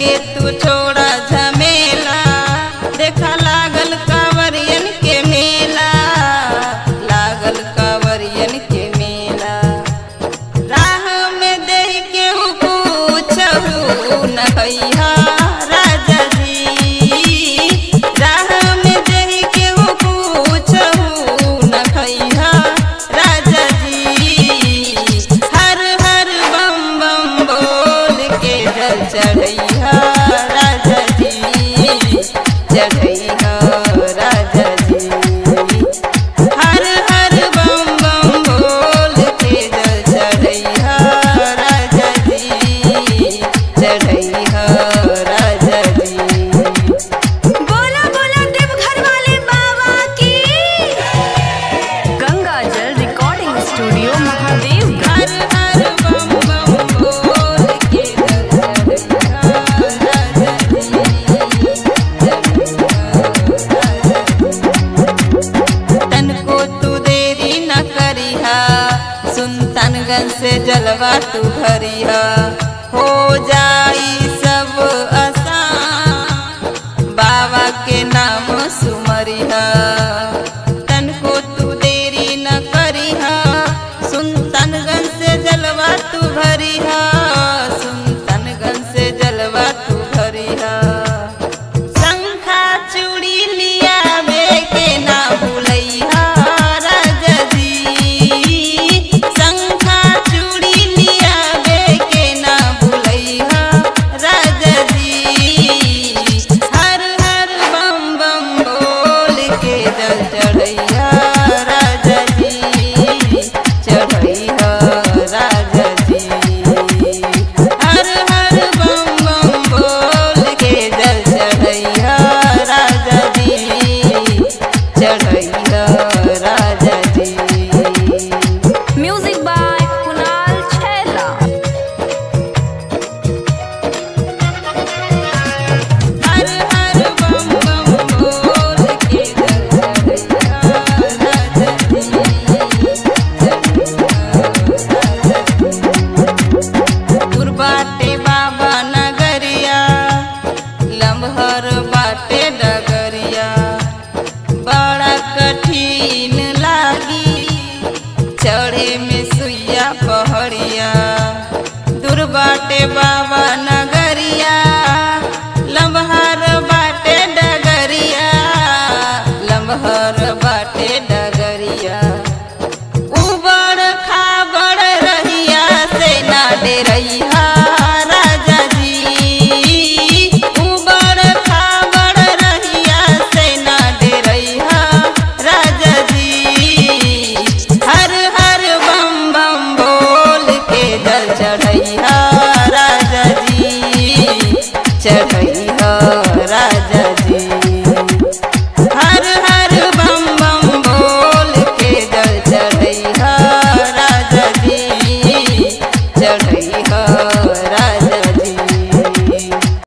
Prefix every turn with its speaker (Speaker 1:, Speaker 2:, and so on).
Speaker 1: के तू छोड़ा झमेला देखा लागल कांवरियन के मेला लागल कांवरियन के मेला राह में देह के पूछहु नहैया राजा जी राह में देह के पूछहु नहैया राजा जी हर हर बम बम बोल के जल चढ़ैया राजा जी चढ़ैया राजा जी हर हर बम बम बोल के जल चढ़ैया राजा जी चढ़ैया राजा जी
Speaker 2: बोला बोला देवघर वाले बाबा की गंगा जल रिकॉर्डिंग स्टूडियो महादेव
Speaker 1: हर हर बम बम बोल के जल चढ़ैया राजा जी तन को तू देरी न करिहा सुल्तानगंज से जलवा तू भरिहा हो जा